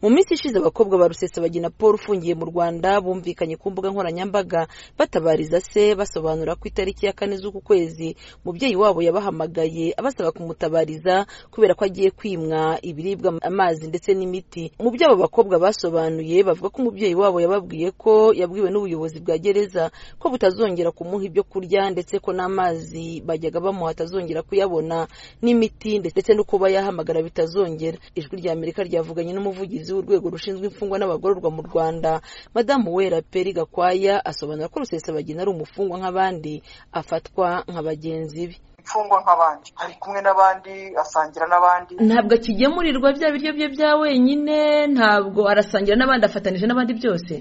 mu minsi ishize abakobwa ba rusesabagina paul ufungiye mu rwanda bumvikanye ku mbuga nkoranyambaga batabariza se basobanura ko itariki ya kane z'uku kwezi mubyeyi wabo yabahamagaye abasaba kumutabariza kubera ko agiye kwimwa ibiribwa amazi ndetse n'imiti mu byo abo bakobwa basobanuye bavuga ko umubyeyi wabo yababwiye ko yabwiwe n'ubuyobozi bwa gereza ko butazongera kumuha ibyo kurya ndetse ko n'amazi bajyaga bamuha atazongera kuyabona n'imiti ndetse no kuba yahamagara bitazongera ijwi rya amerika ryavuganye n'umuvugizi umuyobozi w'urwego rushinzwe imfungwa n'abagororwa mu rwanda madamu wera peri gakwaya asobanura ko rusesabagina ari umufungwa nk'abandi afatwa nka bagenzi be imfungwa nk'abandi ari kumwe n'abandi asangira n'abandi ntabwo akigemurirwa bya biryo bye bya wenyine ntabwo arasangira n'abandi afatanije n'abandi byose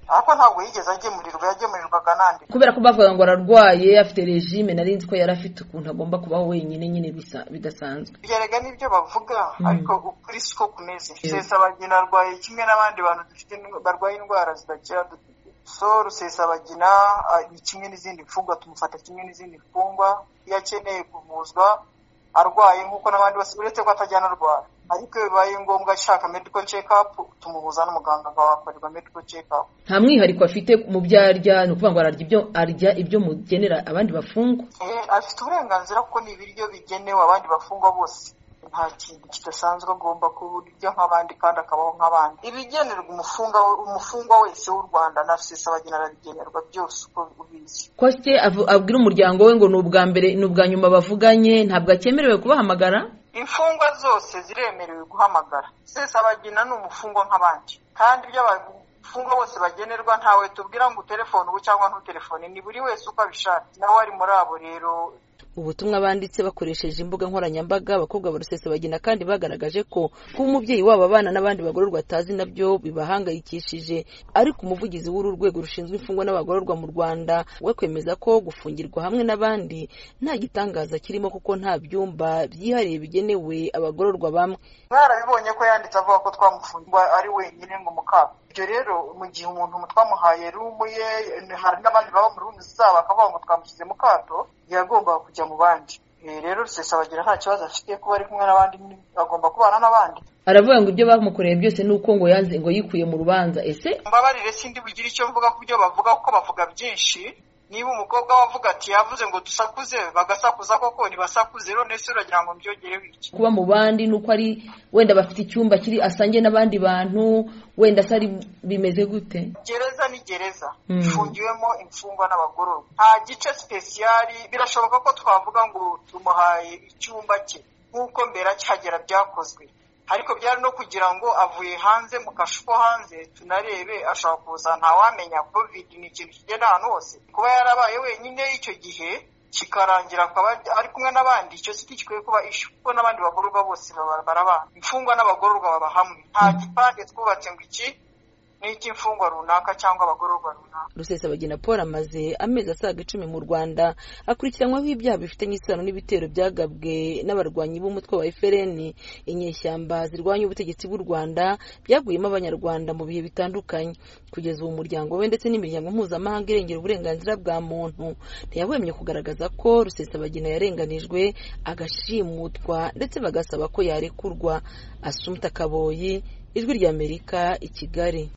ariko ntabwo yigeze agemurirwa yagemurirwaga n'andi kubera ko bavuga ngo ararwaye afite regime nari nzi ko yari afite ukuntu agomba kubaho wenyine nyine bisa bidasanzwe byerega n'ibyo bavuga ariko ukuri siko kumeze rusesabagina arwaye kimwe n'abandi bantu dufite barwaye indwara zidakira so rusesabagina ni kimwe n'izindi mfungwa tumufata kimwe n'izindi mfungwa iyo akeneye kuvuzwa arwaye nk'uko n'abandi bose uretse ko atajyana arwara ariko iyo bibaye ngombwa ashaka medical check up tumuhuza n'umuganga akahakorerwa medical check up nta mwihariko afite mu byo arya ni ukuvuga ngo ararya ibyo arya ibyo mugenera abandi bafungwa afite uburenganzira kuko ni ibiryo bigenewe abandi bafungwa bose nta kintu kidasanzwe agomba kurya nk'abandi kandi akabaho nk'abandi ibigenerwa umufungwa umufungwa wese w'u rwanda na rusesabagina arabigenerwa byose uko ubizi kose abwira umuryango we ngo ni ubwa mbere ni ubwa nyuma bavuganye ntabwo akemerewe kubahamagara imfungwa zose ziremerewe guhamagara rusesabagina ni umufungwa nk'abandi kandi ibyo abafungwa bose bagenerwa ntawe tubwira ngo utelefone ubu cyangwa ntutelefone ni buri wese uko abishatse nawe ari muri abo rero ubutumwa banditse bakoresheje imbuga nkoranyambaga abakobwa ba rusesabagina kandi bagaragaje ko kuba umubyeyi wabo abana n'abandi bagororwa atazi nabyo bibahangayikishije ariko umuvugizi w'uru rwego rushinzwe imfungwa n'abagororwa mu rwanda we kwemeza ko gufungirwa hamwe n'abandi nta gitangaza kirimo kuko nta byumba byihariye bigenewe abagororwa bamwe mwarabibonye ko yanditse avuga ko twamufungwa ari wenyine ngo mukaba ibyo rero mu gihe umuntu twamuhaye rumu ye hari n'abandi baba mu rumu zabo bakavuga ngo twamushyize mu kato yagombaga kujya mu bandi rero rusesabagina nta kibazo afite kuba ari kumwe n'abandi agomba kubana n'abandi aravuga ngo ibyo bamukoreye byose ni uko ngo yanze ngo yikuye mu rubanza ese mbabarire sindi bugire icyo mvuga ku byo bavuga kuko bavuga byinshi niba umukobwa wavuga ati yavuze ngo dusakuze bagasakuza koko ntibasakuze none se uragira ngo mbyongereho iki kuba mu bandi ni uko ari wenda bafite icyumba kiri asangiye n'abandi bantu wenda se ari bimeze gute gereza ni gereza ifungiwemo imfungwa n'abagororwa nta gice sipesiyari birashoboka ko twavuga ngo tumuhaye icyumba cye nk'uko mbere akihagera byakozwe ariko byari no kugira ngo avuye hanze mu kashu ko hanze tunarebe ashobora kuza ntawamenya covid ni ikintu kigenda ahantu hose kuba yarabaye wenyine icyo gihe kikarangira akaba ari kumwe n'abandi icyo si gikwiye kuba ishu kuko n'abandi bagororwa bose barabana imfungwa n'abagororwa baba hamwe nta gipande twubatse ngo iki n'icy'imfungwa runaka cyangwa abagororwa runaka rusesabagina paul amaze amezi asaga icumi mu rwanda akurikiranwaho ibyaha bifitanye isano n'ibitero byagabwe n'abarwanyi b'umutwe wa fpr inyeshyamba zirwanya ubutegetsi bw'u rwanda byaguyemo abanyarwanda mu bihe bitandukanye kugeza ubu umuryango we ndetse n'imiryango mpuzamahanga irengera uburenganzira bwa muntu ntiyahwemye kugaragaza ko rusesabagina yarenganijwe agashimutwa ndetse bagasaba ko yarekurwa asumta kaboyi ijwi ry'amerika i kigali